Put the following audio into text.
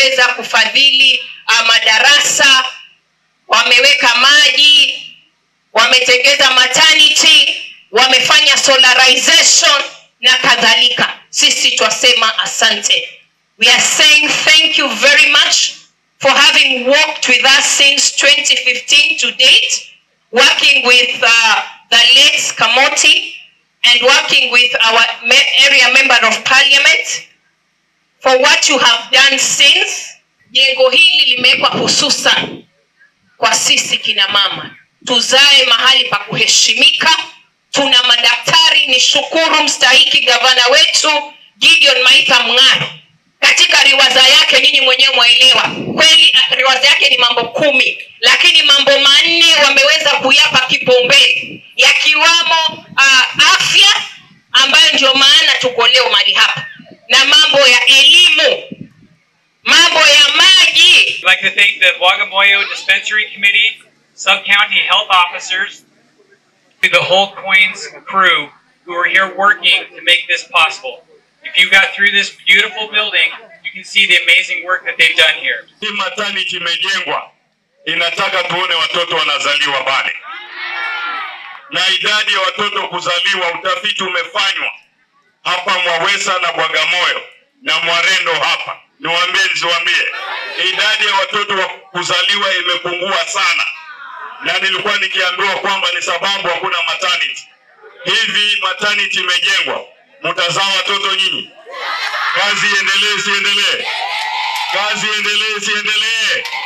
wameweza kufadhili uh, madarasa wameweka maji wametengeza maternity wamefanya solarization na kadhalika sisi twasema asante we are saying thank you very much for having worked with us since 2015 to date working with uh, the late kamoti and working with our me- area member of parliament for what you have done since jengo hili limewekwa hususan kwa sisi kina mama tuzae mahali pa kuheshimika tuna madaktari ni shukuru mstahiki gavana wetu gideon maitha mng'aro katika riwaza yake nyinyi mwenyewe mwaelewa kweli ah, riwaza yake ni mambo kumi lakini mambo manne wameweza kuyapa kipaumbele yakiwamo uh, afya ambayo ndio maana tuko leo mali hapa na mambo ya elimu mambo ya maji I'd like to thank the Bagamoyo Dispensary Committee, sub-county health officers, to the whole Coins crew who are here working to make this possible. If you got through this beautiful building, you can see the amazing work that they've done here. hii maternity imejengwa inataka tuone watoto wanazaliwa pale na idadi ya watoto kuzaliwa utafiti umefanywa hapa mwawesa na bwagamoyo na mwarendo hapa niwaambie nisiwaambie idadi ya watoto wa kuzaliwa imepungua sana na nilikuwa nikiambiwa kwamba ni sababu hakuna maternity hivi maternity imejengwa mtazaa watoto nyinyi kazi iendelee isiendelee kazi iendelee isiendelee